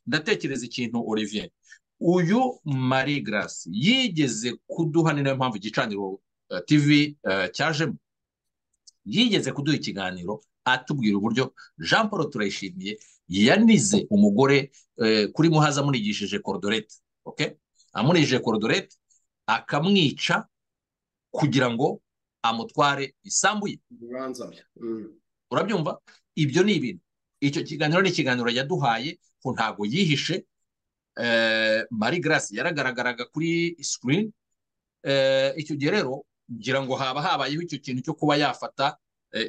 ndatekereza ikintu olivier uyu marie grace yigeze kuduha ni nayo mpamvu igicaniro tv cyajemo yigeze kuduha ikiganiro atubwira uburyo jean paul turayishimiye yanize umugore kuri muhazi amunigishije korodorete amunigishije korodorete akamwica kugira ngo amutware isambu ye urabyumva ibyo ni ibintu icyo kiganiro ni ikiganiro yaduhaye ko ntabwo yihishe marie grace yaragaragaraga kuri sikirini icyo gihe rero ngira ngo haba habayeho icyo kintu cyo kuba yafata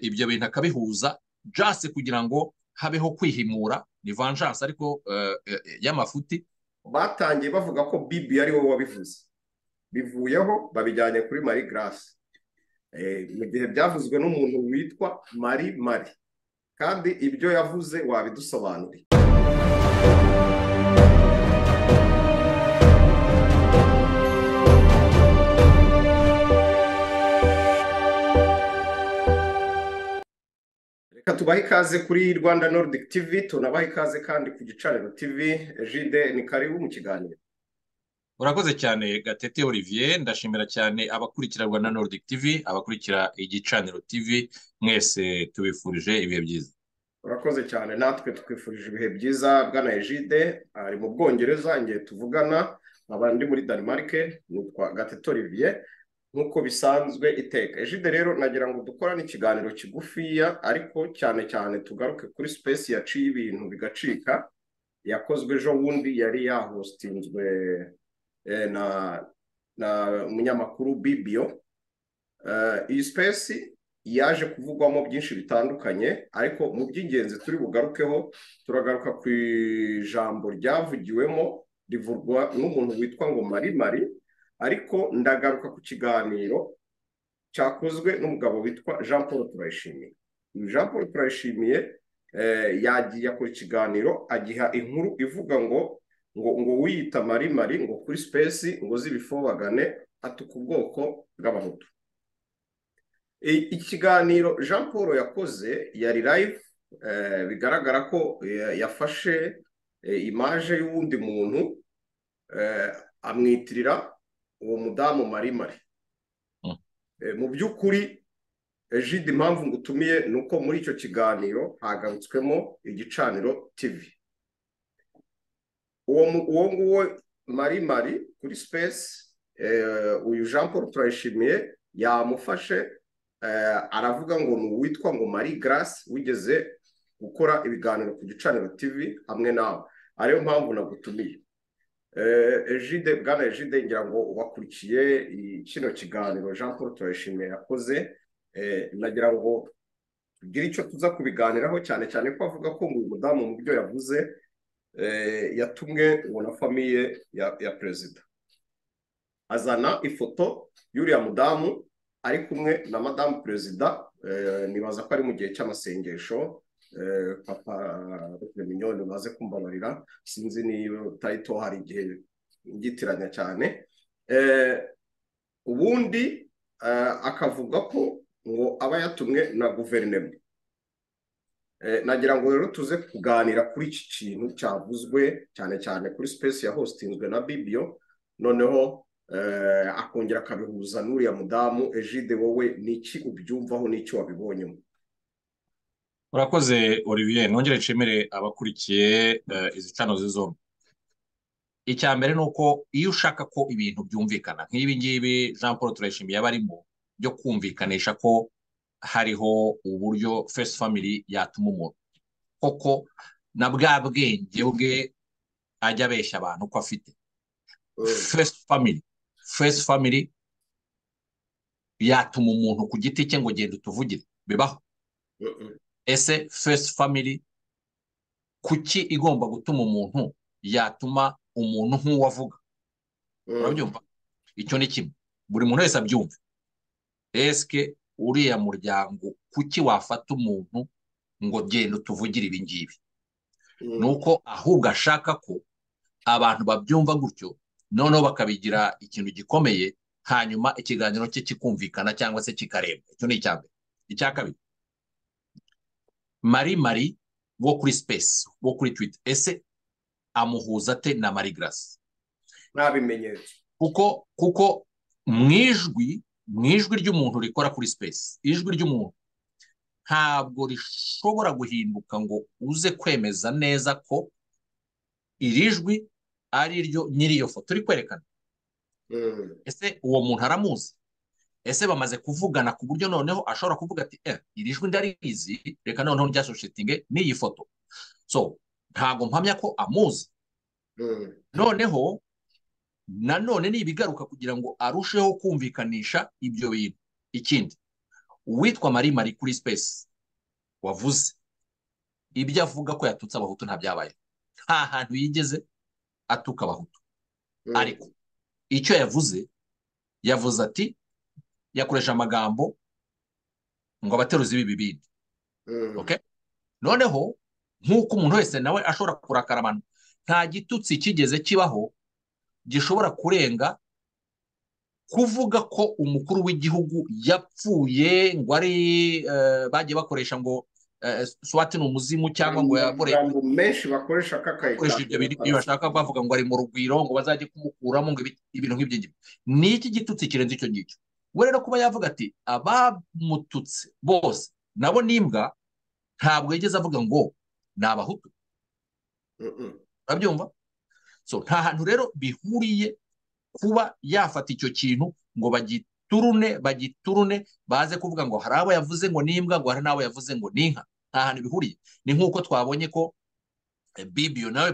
ibyo bintu akabihuza jase kugira ngo habeho kwihimura ni vanjanse ariko y'amafuti batangiye bavuga ko bibi ari wowe wabivuze bivuyeho babijyanye kuri marie grace mu gihe byavuzwe n'umuntu witwa marie marie kandi ibyo yavuze wabidusobanuriye reka tubahe ikaze kuri rwanda nordic tv tunabahe ikaze kandi ku gicaniro tv jide ni karibu mu kiganiro urakoze cyane gatete olivier ndashimira cyane abakurikira rwanda nordic tv abakurikira igicaniro tv mwese tubifurije ibihe byiza urakoze cyane natwe twifurije ibihe byiza bwana ejide ari mu bwongereza igihe tuvugana nkaba ndi muri danimarike nitwa gatete olivier nk'uko bisanzwe iteka ejide rero nagira ngo dukorane ikiganiro kigufiya ariko cyane cyane tugaruke kuri sipesi yaciye ibintu bigacika yakozwe ejo bundi yari yahostinzwe na na umunyamakuru bibiyo iyi sipesi yaje kuvugwamo byinshi bitandukanye ariko mu by'ingenzi turi bugarukeho turagaruka ku ijambo ryavugiwemo rivurwa n'umuntu witwa ngo marimari ariko ndagaruka ku kiganiro cyakozwe n'umugabo witwa jean paul turayishimiye uyu jean paul turayishimiye yagiye akora ikiganiro agiha inkuru ivuga ngo ngo ngo wiyita marimari ngo kuri sipesi ngo z'ibifobagane atuka ubwoko bw'abahutu ikiganiro jean paul yakoze yari live bigaragara ko yafashe imaje y'uwundi muntu amwitirira uwo mudamu marimari mu by'ukuri jide impamvu ngutumiye ni uko muri icyo kiganiro hagarutswemo igicaniro tivi uwo nguwo mari mari kuri sipesi uyu jean paul turayishimiye yamufashe aravuga ngo ni uwitwa ngo marie grace wigeze gukora ibiganiro ku gicaniro tv hamwe nawe ariyo mpamvu nagutumiye ejide bwana ejide ngira ngo wakurikiye kino kiganiro jean paul turayishimiye yakoze nagira ngo tugire icyo tuza kubiganiraho cyane cyane ko avuga ko uyu mudamu mu byo yavuze yatumwe ubu na famiye ya perezida azana ifoto y'uriya mudamu ari kumwe na madamu perezida nibaza ko ari mu gihe cy'amasengesho papa minyoni baze kumbabarira sinzi niba tayito hari igihe ngitiranya cyane ubundi akavuga ko ngo aba yatumwe na guverinoma nagira ngo rero tuze kuganira kuri iki kintu cyavuzwe cyane cyane kuri sipesi ya hositinzwe na bibiyo noneho akongera akabihuza n'uriya mudamu ejide wowe n'iki ubyumvaho n'icyo wabibonyemo urakoze olivier nongere nshimire abakurikiye izi cano zombi icya mbere ni uko iyo ushaka ko ibintu byumvikana nk'ibi ngibi jean paul turayishimiye aba arimo byo kumvikanisha ko hariho uburyo fesi famili yatuma umuntu koko na bwa bwenge bwe ajya abeshya abantu uko afite fesi famili fesi famili yatuma umuntu ku giti cye ngo genda utuvugire bibaho ese fesi famili kuki igomba gutuma umuntu yatuma umuntu nk'uwo avuga urabyumva icyo ni kimwe buri muntu wese abyumva esike uriya muryango kuki wafata umuntu ngo genda utuvugire ibi ngibi ni uko ahubwo ashaka ko abantu babyumva gutyo noneho bakabigira ikintu gikomeye hanyuma ikiganiro cye kikumvikana cyangwa se kikarebwa icyo ni icya mbere icya kabiri mari mari wo kuri sipesi wo kuri twita ese amuhuza ate na marigarasi nta bimenyetso kuko kuko mu ijwi mu ijwi ry'umuntu rikora kuri sipesi ijwi ry'umuntu ntabwo rishobora guhinduka ngo uze kwemeza neza ko iri jwi ari ryo nyiri iyo foto uri kwerekana ese uwo muntu aramuzi ese bamaze kuvugana ku buryo noneho ashobora kuvuga ati eh iri jwi ndarizi reka noneho ryasoshetinge n'iyi foto so ntabwo mpamya ko amuzi noneho nanone ni ibigaruka kugira ngo arusheho kumvikanisha ibyo bintu ikindi uwitwa marie marie kuri sipesi wavuze ibyo avuga ko yatutse abahutu ntabyabaye nta hantu yigeze atuka abahutu ariko icyo yavuze yavuze ati yakoresha amagambo ngo abateruzi b'ibibindi noneho nk'uko umuntu wese nawe ashobora kurakara abantu nta gitutsi kigeze kibaho gishobora kurenga kuvuga ko umukuru w'igihugu yapfuye ngo ari bagiye bakoresha ngo swati ni umuzimu cyangwa ngo yakoreshe menshi bakoresha kakayitanga iyo bashaka bavuga ngo ari mu rugwiro ngo bazajye kumukuramo ngo ibintu nk'ibyo ngibyo ni iki gitutsi kirenze icyo ngicyo we rero kuba yavuga ati abamututse bose nabo n'imbwa ntabwo yigeze avuga ngo ni abahutu urabyumva nta hantu rero bihuriye kuba yafata icyo kintu ngo bagiturune bagiturune baze kuvuga ngo hari abo yavuze ngo ni imbwa ngo hari n'abo yavuze ngo ni inka nta hantu bihuriye ni nk'uko twabonye ko bibiyo nawe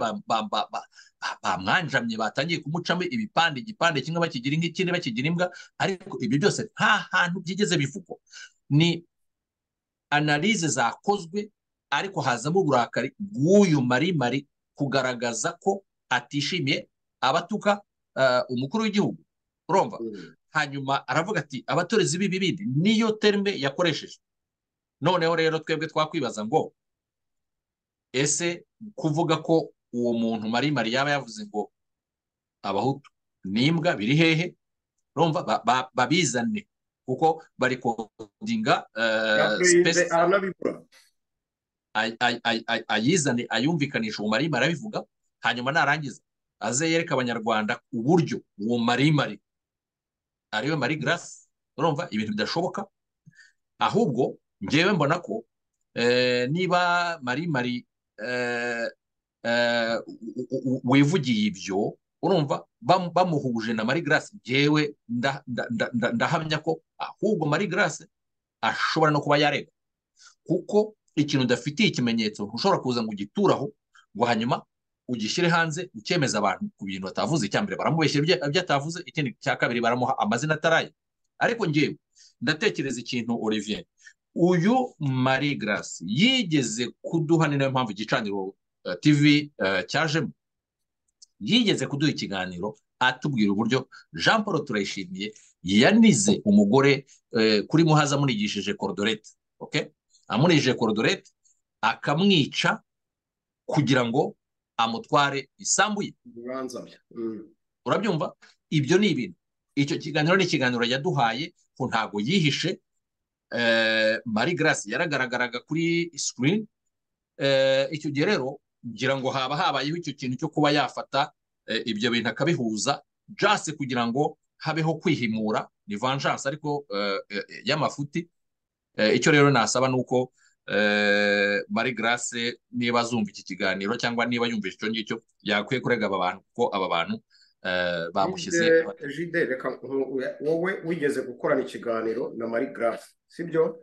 bamwanjamye batangiye kumucamo ibipande igipande kimwe bakigira inka ikindi bakigira imbwa ariko ibyo byose nta hantu byigeze bivugwa ni analize zakozwe ariko hazamo uburakari bw'uyu marimari kugaragaza ko atishimiye abatuka umukuru w'igihugu urumva hanyuma aravuga ati abatorezi b'ibibindi niyo terme yakoresheje noneho rero twebwe twakwibaza ngo ese kuvuga ko uwo muntu marimari yaba yavuze ngo abahutu n'imbwa biri hehe urumva babizane kuko bari kodinga ayizane ayumvikanisha uwo marimari arabivuga hanyuma narangiza aze yereka abanyarwanda uburyo uwo marimari ariwe mari garasi urumva ibintu bidashoboka ahubwo ngewe mbona ko niba marimari wivugiye ibyo urumva bamuhuje na mari garasi ngewe ndahamya ko ahubwo mari garasi ashobora no kuba yareba kuko ikintu udafitiye ikimenyetso ushobora kuza ngo ugituraho ngo hanyuma ugishyire hanze ukemeza abantu ku bintu batavuze icya mbere baramubeshya ibyo atavuze ikindi cya kabiri baramuha amazina ataraye ariko ngewe ndatekereza ikintu olivier uyu marie garasi yigeze kuduha ni nayo mpamvu igicaniro tv cyajemo yigeze kuduha ikiganiro atubwira uburyo jean paul turayishimiye yanize umugore kuri muhazi amunigishije korodorete amunigishije korodorete akamwica kugira ngo amutware isambu ye urabyumva ibyo ni ibintu icyo kiganiro ni ikiganiro yaduhaye ko ntabwo yihishe marie garasi yaragaragaraga kuri sikirini icyo gihe rero ngira ngo haba habayeho icyo kintu cyo kuba yafata ibyo bintu akabihuza jase kugira ngo habeho kwihimura ni vanjanse ariko y'amafuti icyo rero nasaba ni uko marie garase niba azumva iki kiganiro cyangwa niba yumvise icyo ngicyo yakwiye kurega aba bantu kuko aba bantu bamushyize jide reka wowe wigeze gukorana ikiganiro na marie garase sibyo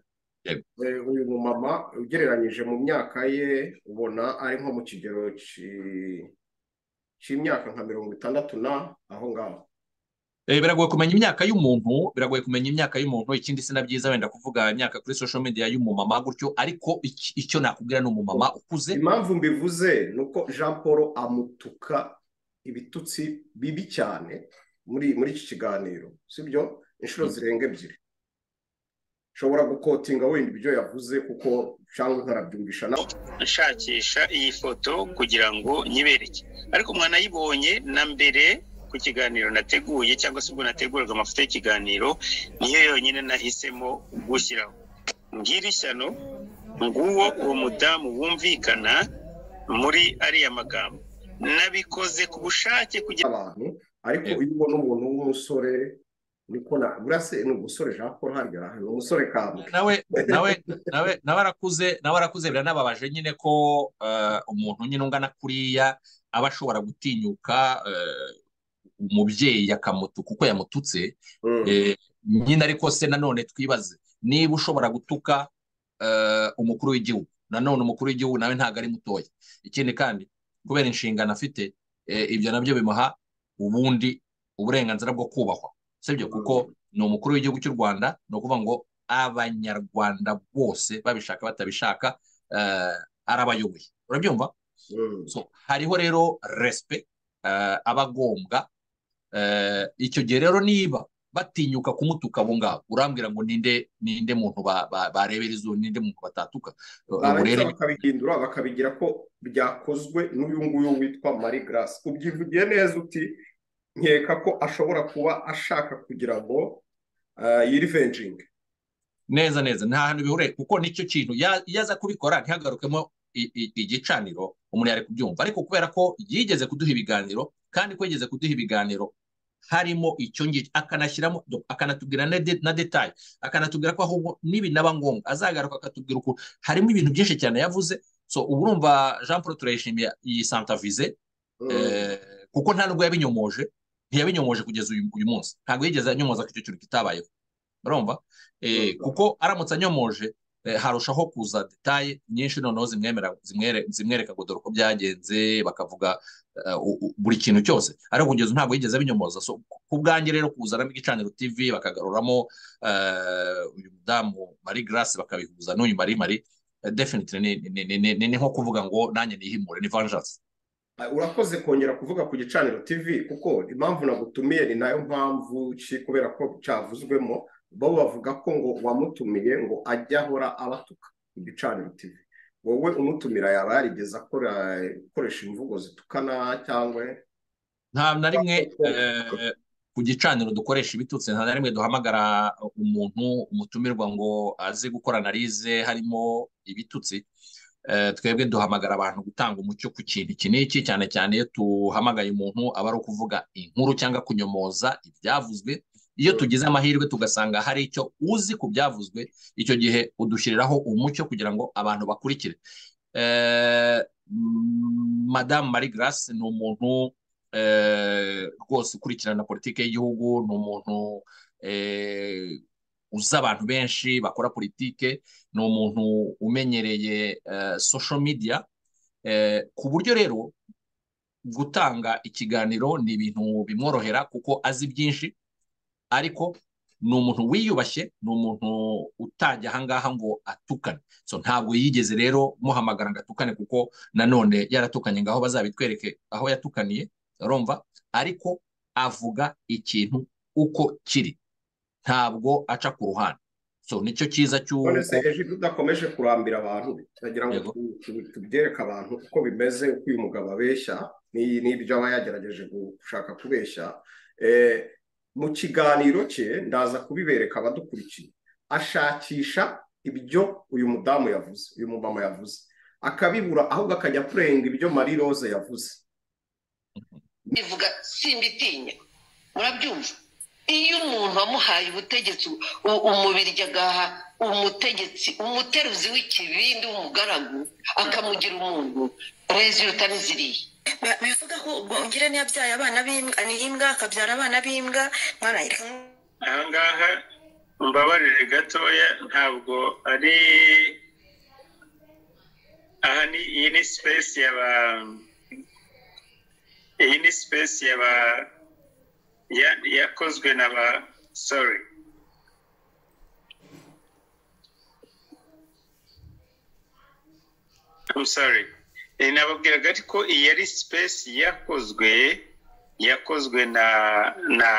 uyu mumama ugereranyije mu myaka ye ubona ari nko mu kigero cy'imyaka nka mirongo itandatu na aho ngaho biragoye kumenya imyaka y'umuntu biragoye kumenya imyaka y'umuntu ikindi si na byiza wenda kuvuga imyaka kuri social media y'umumama gutyo ariko icyo nakubwira ni umumama ukuze impamvu mbivuze ni uko jean paul amutuka ibitutsi bibi cyane muri muri iki kiganiro sibyo inshuro zirenga ebyiri ushobora gukotinga wenda ibyo yavuze kuko cyangwa nkarabyumvisha nawe nshakisha iyi foto kugira ngo nyibereke ariko mwanayibonye na mbere ku kiganiro nateguye cyangwa se ubwo nateguraga amafoto y'ikiganiro niyo yonyine nahisemo gushyiraho mbwira ishyano nguwo uwo mudamu wumvikana muri ariya magambo nabikoze ku bushake kugira abantu ariko Yego. iyo ubona umuntu w'umusore niko na buriya se ni umusore jean paul hariya ni umusore kambwe nawe nawe nawe nawe arakuze nawe arakuze biranababaje nyine ko eh, umuntu nyine ungana kuriya aba ashobora gutinyuka eh, umubyeyi akamutuka uko yamututse Mm. Eh, nyine ariko se nanone twibaze niba ushobora gutuka eh, umukuru w'igihugu nanone umukuru w'igihugu nawe ntabwo ari mutoya ikindi kandi kubera inshingano afite eh, ibyo nabyo bimuha ubundi uburenganzira bwo kubahwa sibyo kuko ni umukuru w'igihugu cy'u rwanda ni ukuvuga ngo abanyarwanda bose babishaka batabishaka eh, arabayoboye urabyumva Mm. so hariho rero respect eh, aba agombwa Eh, icyo gihe rero niba batinyuka kumutuka abo ngabo urambwira ngo ninde ninde muntu ba- ba- barebera izuba ninde muntu batatuka Eh, ubu barangiza rero bakabihindura bakabigira ko byakozwe n'uyu nguyu witwa marie grace ubyivugiye neza uti nkeka ko ashobora kuba ashaka kugira ngo ah, yirivenjinge neza neza nta hantu bihuriye kuko nicyo kintu ya- iyo aza kubikora ntihagarukemo i- i- igicaniro umuntu yari kubyumva ariko kubera ko yigeze kuduha ibiganiro kandi ko yigeze kuduha ibiganiro harimo icyo ngicyo akanashyiramo do- akanatubwira na de- na detaye akanatubwira ko ahubwo nibi naba ngombwa azagaruka akatubwira uko harimo ibintu byinshi cyane yavuze so ubu urumva jean paul turayishimiye iyi santavize Eh, kuko nta nubwo yabinyomoje ntiyabinyomoje kugeza uyu, uyu munsi ntabwo yigeze anyomoza ko icyo kintu kitabayeho urumva eh, Urumva. kuko aramutse anyomoje eh, harushaho kuza detaye nyinshi noneho zimwemera zimwere- zimwereka ngo dore uko byagenze bakavuga eh, u- u- buri kintu cyose ariko kugeza ubu ntabwo yigeze abinyomoza so ku- ku bwanjye rero kuzanamo igicaniro tv bakagaruramo eh, uyu mudamu marie grace bakabihuza n'uyu marie marie eh, definitely ni- ni- ni- ni- ni- ni nko kuvuga ngo nanjye nihimure ni vengeance Ah, urakoze kongera kuvuga ku gicaniro tv kuko impamvu nagutumiye ni nayo mpamvu ki kubera ko cyavuzwemo bo bavuga ko ngo wamutumiye ngo ajye ahora abatuka ku gicaniro tv wowe umutumira yaba yarigeze akora akoresha imvugo zitukana cyangwa nta na rimwe Koko. eh, ku gicaniro dukoresha ibitutsi nta na rimwe duhamagara umuntu umutumirwa ngo aze gukora analize harimo ibitutsi Eh, twebwe duhamagara abantu gutanga umucyo ku kintu iki n'iki cyane cyane iyo tuhamagaye umuntu aba ari ukuvuga inkuru cyangwa kunyomoza ibyavuzwe iyo tugize amahirwe tugasanga hari icyo uzi ku byavuzwe icyo gihe udushyiriraho umucyo kugira ngo abantu bakurikire Eh, mm, madamu marie grace ni umuntu eh, rwose ukurikirana politiki y'igihugu ni umuntu eh, uzi abantu benshi bakora politike ni umuntu umenyereye eh, social media eh, ku buryo rero gutanga ikiganiro ni ibintu bimworohera kuko azi byinshi ariko ni umuntu wiyubashye ni umuntu utajya ahangaha ngo atukane so ntabwo yigeze rero muhamagara ngo atukane kuko nanone yaratukanye ngaho bazabitwereke aho yatukaniye urumva ariko avuga ikintu uko kiri ntabwo aca ku ruhande so nicyo cyiza cy'uko none se ejo iyo udakomeje kurambira abantu turagira ngo Yego. tu- tu- tubyereke abantu uko bimeze uko uyu mugabo abeshya ni- n'ibyo aba yagerageje gushaka kubeshya Eh, mu kiganiro cye ndaza kubibereka abadukurikiye ashakisha ibyo uyu mudamu yavuze uyu mumama yavuze akabibura ahubwo akajya kurenga ibyo marie rose yavuze bivuga simbitinya murabyumva iyo umuntu wamuhaye ubutegetsi u- umubiryi agaha umutegetsi umuteruzi w'ikibindi w'umugaragu akamugira umuntu reziruta n'iziriya Ba- bivuga ko ubwo ongera yabyaye abana b'imbwa n'imbwa akabyara abana b'imbwa mwana yereka aha ngaha mbabarire gatoya ntabwo ari aha ni iyi ni sipesi ya ba iyi ni sipesi ya ba ya- yakozwe na ba sori I'm sorry. Eh, Nababwiraga ariko iyi yari sipesi yakozwe yakozwe na na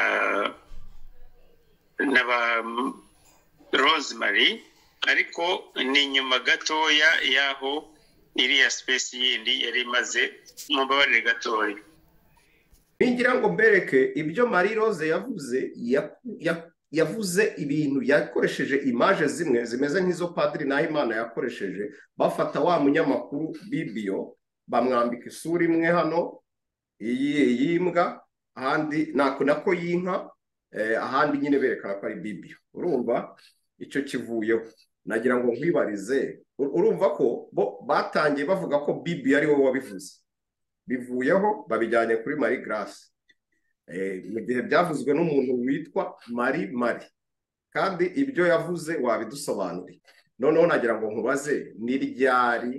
na ba Rosemary ariko ni nyuma gatoya y'aho iriya sipesi yindi yari imaze mubabarire gatoya Ningira ngo mbereke ibyo Marie Rose yavuze ya- ya- yavuze ibintu yakoresheje imaje zimwe zimeze nk'izo Padiri Nahimana yakoresheje bafata wa munyamakuru Bibio bamwambika isura imwe hano iyi iyi mbwa ahandi nako nako y'inka ahandi nyine berekana ko ari bibiyo urumva icyo kivuyeho nagira ngo nkwibarize urumva ko bo batangiye bavuga ko bibiyo ari wowe wabivuze bivuyeho babijyanye kuri mari garasi mu gihe byavuzwe n'umuntu witwa mari mari kandi ibyo yavuze wabidusobanuriye noneho nagira ngo nkubaze ni ryari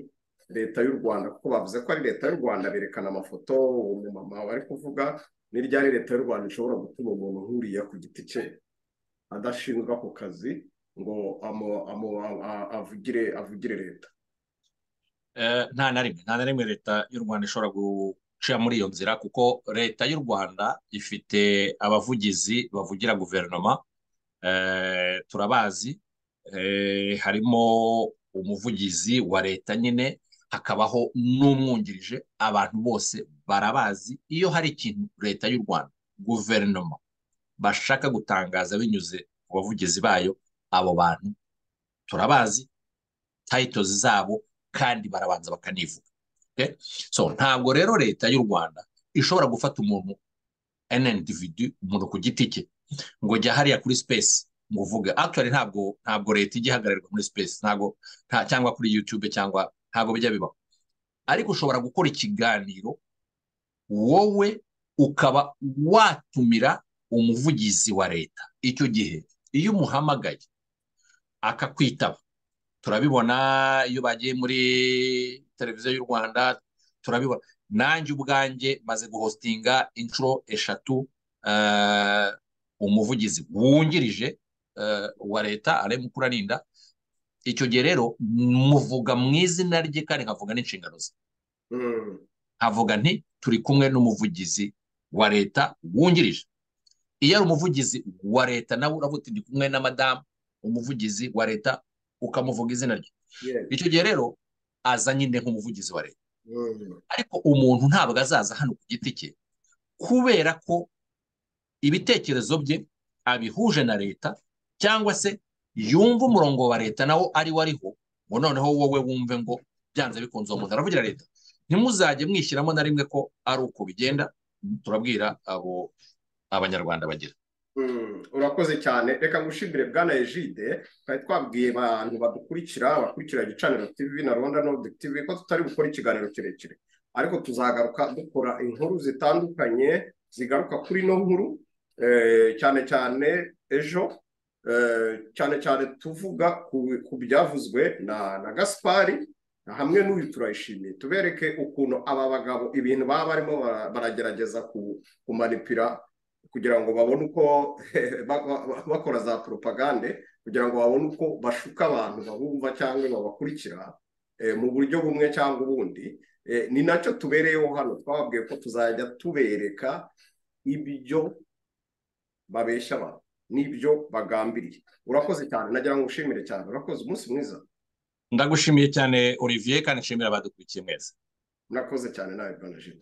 leta y'u rwanda kuko bavuze ko ari leta y'u rwanda berekana amafoto umumama bari kuvuga ni ryari leta y'u rwanda ishobora gutuma umuntu nkuriya ku giti cye adashinjwa ku kazi ngo avugire avugire leta nta na rimwe nta na rimwe leta y'u rwanda ishobora guca muri iyo nzira kuko leta y'u rwanda ifite abavugizi bavugira guverinoma turabazi harimo umuvugizi wa leta nyine hakabaho n'umwungirije abantu bose barabazi iyo hari ikintu leta y'u rwanda guverinoma bashaka gutangaza binyuze ku bavugizi bayo abo bantu turabazi tayitozi zabo kandi barabanza bakanivuga so ntabwo rero leta y'u rwanda ishobora gufata umuntu enendividu umuntu ku giti cye ngo jya hariya kuri sipesi ngo uvuge akitwari ntabwo ntabwo leta ijya ihagararwa muri sipesi ntabwo cyangwa kuri yutube cyangwa ntabwo bijya bibaho ariko ushobora gukora ikiganiro wowe ukaba watumira umuvugizi wa leta icyo gihe iyo umuhamagaye akakwitaba turabibona iyo bagiye muri televiziyo y'u rwanda turabibona nanjye ubwanjye maze guhositinga inshuro eshatu umuvugizi wungirije wa leta areba ukurarinda icyo gihe rero muvuga mu izina rye kandi nkavuga n'inshingano ze nkavuga nti turi kumwe n'umuvugizi wa leta wungirije iyo ari umuvugizi wa leta nawe uravuga uti ndi kumwe na madamu umuvugizi wa leta ukamuvuga izina rye icyo gihe rero aza nyine nk'umuvugizi wa leta ariko umuntu ntabwo azaza hano ku giti cye kubera ko ibitekerezo bye abihuje na leta cyangwa se yumva umurongo wa leta nawo ari wo ariho ngo noneho wowe wumve ngo byanze bikunze uwo muntu aravugira leta ntimuzajye mwishyiramo na rimwe ko ari uko bigenda turabwira abo abanyarwanda bagira urakoze cyane reka ngushimire bwana ejide twari twabwiye abantu badukurikira bakurikira gicaniro tv na rwanda nodi tv ko tutari gukora ikiganiro kirekire ariko tuzagaruka dukora inkuru zitandukanye zigaruka kuri ino nkuru cyane cyane ejo cyane cyane tuvuga ku byavuzwe na gaspari hamwe n'uyu turayishimiye tubereke ukuntu aba bagabo ibintu baba barimo baragerageza kumanipira kugira ngo babone uko bakora za poropagande kugira ngo babone uko bashuka abantu babumva cyangwa babakurikira mu buryo bumwe cyangwa ubundi ni nacyo tubereyeho hano twababwiye ko tuzajya tubereka ibyo babeshya abantu n'ibyo bagambiriye urakoze cyane nagira ngo ushimire cyane urakoze umunsi mwiza ndagushimiye cyane olivier kandi nshimira abadukurikiye mwese murakoze cyane nawe bwana jimmy